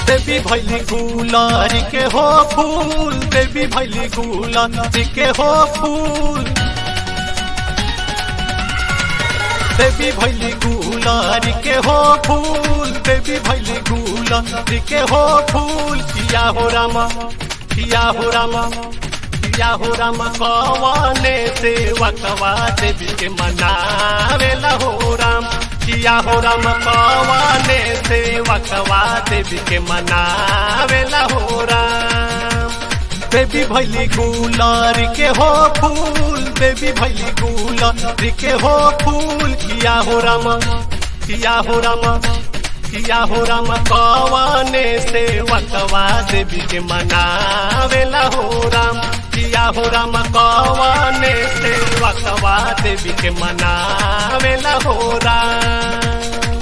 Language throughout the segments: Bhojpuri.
देवी भैली गुलारी के हो फूल देवी भैली गुलारी के हो फूल देवी भैली गुलारी के हो फूल देवी भैली गुलारी के हो फूल किया हो रामा किया हो रामा किया हो रामा कवाने सेवकवा देवी के मनावेला हो राम किया हो राम कवाने सेवकवा देवी के मनावेला हो राम बेबी भैली गुलारी के हो फूल बेबी भैली गुलारी के हो फूल किया हो रामा किया हो रामा किया हो रामा कवाने सेवकवा देवी के मनावेला हो राम किया हो राम कवाने सेवकवा देवी के मनावेला हो राम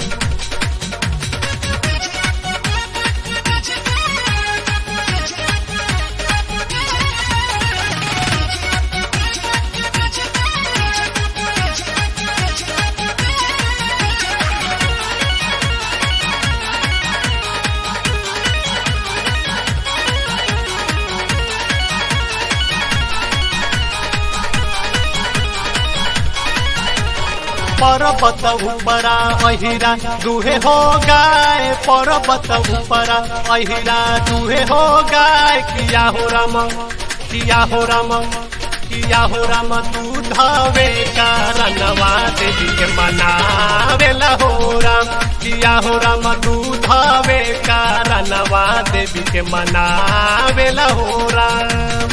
पर्वत उपरा अहिरा दुहे हो गाय पर्वत उपरा अहिरा दुहे हो गाय किया हो राम किया हो राम किया हो राम तू धावे कारणवा देवी के मनावेला हो राम किया हो राम तू धावे कारणवा देवी के मनावेला हो राम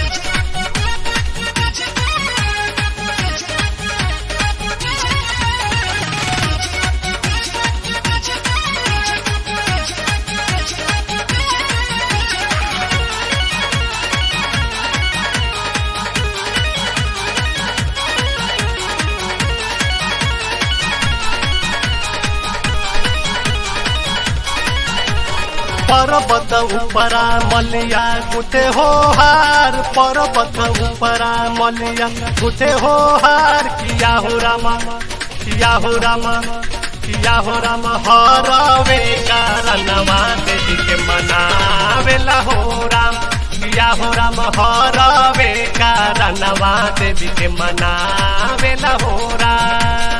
पर्वत उपरा मलिया गुथे हो हार पर्वत उपरा मलिया गुथे हो हार किया हो रामा किया हो रामा किया हो रामा हरवे कारणवा देवी के मनावेला हो राम किया हो राम हरवे कारणवा देवी के मनावेला हो राम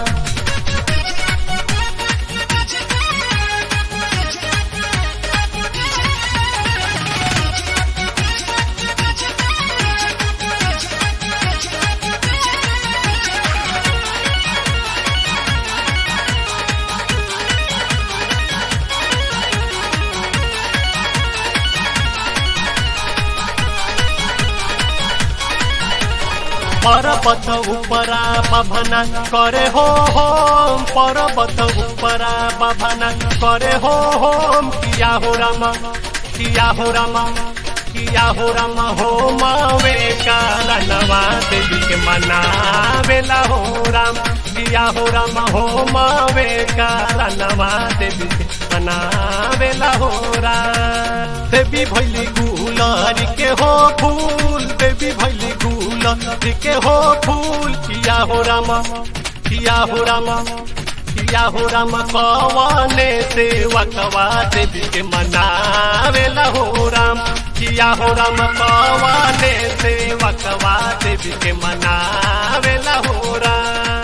पर्वत उपरा बभना करे हो होम पर्वत उपरा बभना करे हो होम किया हो रामा किया हो रामा किया हो रामा हो मावे कारणवा देवी के मनावेला हो राम किया हो रामा हो मावे कारणवा देवी के मनावेला हो राम देवी भैली गुलारी के हो फूल देवी भैली गुलारी के हो फूल किया हो रामा किया हो रामा किया हो रामा कवाने सेवकवा देवी के मनावेला हो राम किया हो राम कवाने सेवकवा देवी के मनावेला हो राम